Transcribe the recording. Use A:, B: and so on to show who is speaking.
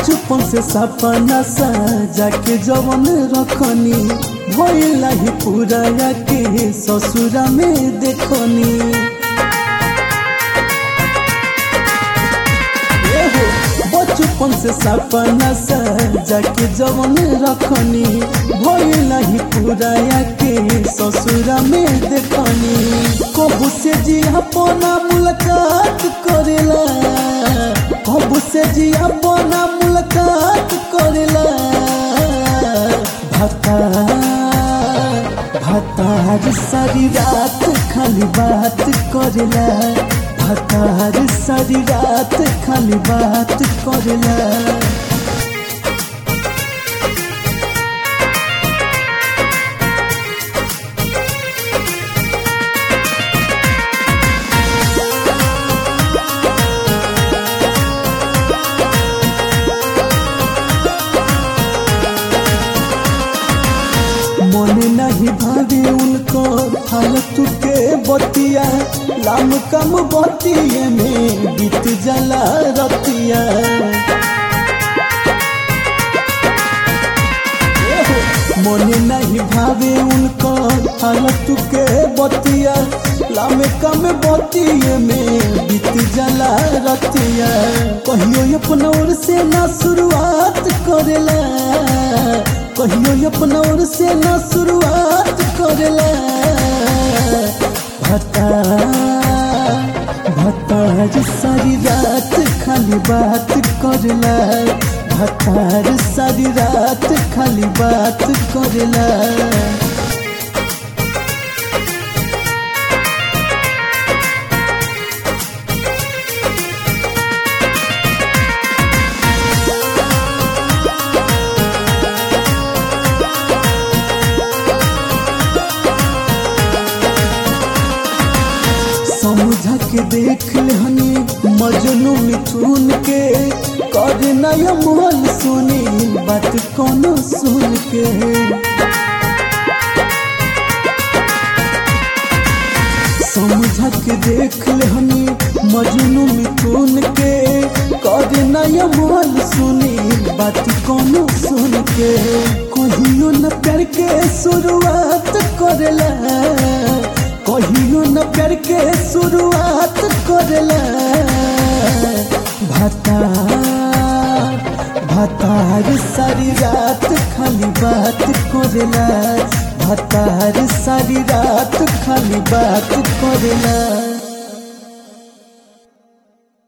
A: बचपन से सपना सजा के जवन रखनी भइला ही पूरा के ससुरा में देखनी एहो, बचपन से सपना सजा के जवन रखनी भइला ही पूरा के ससुरा में देखनी कबू से जी अपना मुलाकात करेला कबू से जी अपना मुलाकात करेला भता भतार सारी रात खाली बात करेला भतार सारी रात खाली बात करेला मन नहीं भावे उनको हालत के बतिया लाम कम बतिया में बीत जला रतिया एहो, मन नहीं भावे उनको हालत के बतिया लाम कम बतिया में बीत जला रतिया कहियो अपना ओर से ना शुरुआत करेला कहियो अपना ओर से ना शुरुआत करेला भता भतार सारी रात खाली बात करेला भतार सारी रात खाली बात करेला समझा के देख हनी मजनू मिथुन के कर नया मोहन सुनी बात कोनो सुन के समझा के देख हनी मजनू मिथुन के कर नया मोहन सुनी बात कोनो सुन के कहियो न प्यार के शुरुआत करेला कहियो न प्यार के शुरुआत करेला भतार भतार सारी रात खाली बात करेला भतार सारी रात खाली बात करेला